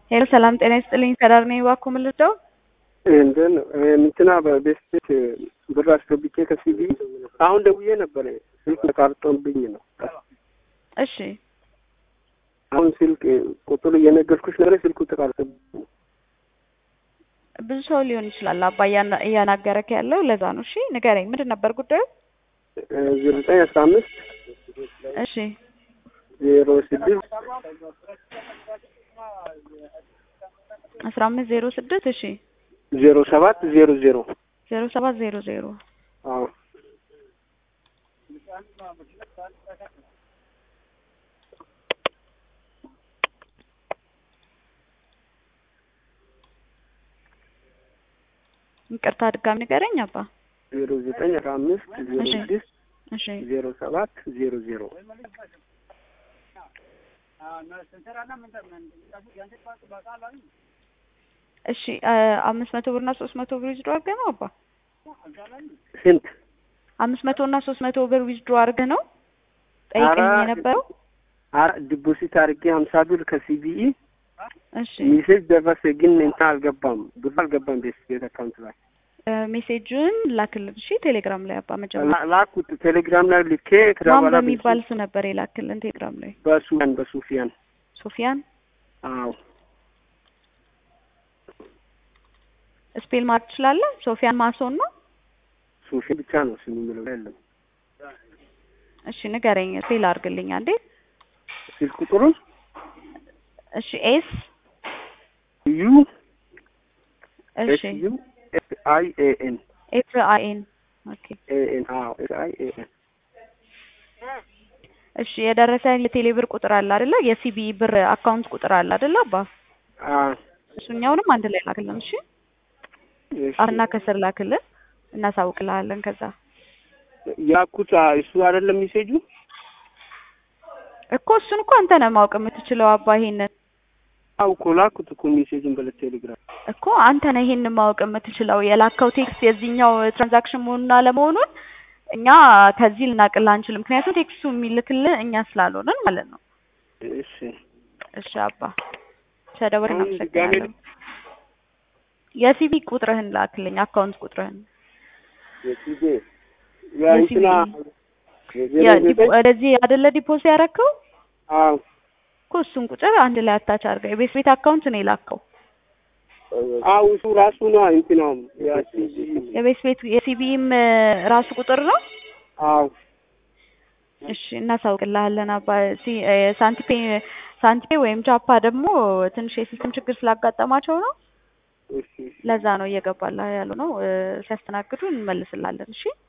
ሄሎ ሰላም ጤና ይስጥልኝ። ከዳር ነኝ። እባክዎ ምን ልርዳው? እንትን እንትና በቤት ቤት ብር አስገብቼ ከሲቢ አሁን ደውዬ ነበር። ስልክ ተቃርጦብኝ ነው። እሺ አሁን ስልክ ቁጥሩ እየነገርኩሽ ነበር። ስልኩ ተቃርጦብኝ ነው። ብዙ ሰው ሊሆን ይችላል አባ እያና- እያናገረክ ያለው ለዛ ነው። እሺ ንገረኝ፣ ምንድን ነበር ጉዳዩ? ዜሮ ዘጠኝ አስራ አምስት እሺ ዜሮ ስድስት አስራ አምስት ዜሮ ስድስት እሺ ዜሮ ሰባት ዜሮ ዜሮ ዜሮ ሰባት ዜሮ ዜሮ አዎ ይቅርታ ድጋሚ ንገረኝ አባ። ዜሮ ዘጠኝ አስራ አምስት ዜሮ እሺ። ስድስት እሺ ዜሮ ሰባት ዜሮ ዜሮ እሺ አ አምስት መቶ ብር እና ሶስት መቶ ብር ዊዝድሮ አድርገህ ነው አባ? ስንት አምስት መቶ እና ሶስት መቶ ብር ዊዝድሮ አድርገህ ነው ጠይቀኝ ኧረ፣ የነበረው? አረ ዲፖዚት አድርጌ ሀምሳ ብር ከሲቢኢ እሺ ሜሴጅ ደረሰ፣ ግን እንትን አልገባም፣ ብር አልገባም ቤት ቤት አካውንት ላይ እ ሜሴጁን ላክልን እሺ። ቴሌግራም ላይ አባ መጀመሪያ ላ- ላኩት ቴሌግራም ላይ ልኬ ከዛ ማን በኋላ በሚባል ስም ነበር የላክልን ቴሌግራም ላይ? በሱፊያን በሱፊያን ሶፊያን አዎ ስፔል ማድረግ ትችላለህ? ሶፊያን ማሶን ነው። ሱፊ ብቻ ነው ስሙ የሚለው የለም። እሺ ንገረኝ፣ ስፔል አድርግልኝ አንዴ። ስልክ ቁጥሩን እሺ ኤስ ዩ እሺ ኤስ ዩ ኤስ አይ ኤ ኤን ኤፍ አይ ኤን ኦኬ። ኤ ኤን አዎ ኤስ አይ ኤ ኤን እሺ የደረሰኝ የቴሌ ብር ቁጥር አለ አይደለ? የሲቢ ብር አካውንት ቁጥር አለ አይደለ? አባ አዎ እሱኛውንም አንድ ላይ ላክልን እሺ። እሺ። አርና ከስር ላክልን እናሳውቅልሃለን። ከዛ ያኩት አ- እሱ አይደለም ሜሴጁ እኮ እሱን እኮ አንተ ነህ ማወቅ የምትችለው አባ። ይሄንን አው እኮ ላኩት እኮ ሜሴጁን በለ ቴሌግራም እኮ አንተ ነህ ይሄንን ማወቅ የምትችለው የላከው ቴክስት የዚህኛው ትራንዛክሽን መሆኑን አለመሆኑን እኛ ከዚህ ልናቅልህ አንችልም። ምክንያቱም ቴክስቱ የሚልክልህ እኛ ስላልሆንን ማለት ነው። እሺ እሺ አባ ተደውል አሁን ድጋሜ እናመሰግናለን። የሲቢ ቁጥርህን ላክልኝ፣ አካውንት ቁጥርህን የሲቢ የእንትና የዜሮ ያ- ዲፖ- ዘጠኝ ወደዚህ አይደለ ዲፖዝ ያደረከው አዎ እኮ እሱን ቁጥር አንድ ላይ አታች አድርገው። የቤት ቤት አካውንት ነው የላከው። አዎ እሱ ራሱ ነው እንትናም ያ ሲቢ የቤት ቤት የሲቢም ራሱ ቁጥር ነው። አዎ እሺ እናሳውቅልሃለን አባ። ሲ- እ፣ ሳንቲፔ ሳንቲፔ ወይም ጃፓ ደግሞ ትንሽ የሲስተም ችግር ስላጋጠማቸው ነው። እሺ እሺ ለዛ ነው እየገባላ ያሉ ነው። እ፣ ሲያስተናግዱ እንመልስላለን። እሺ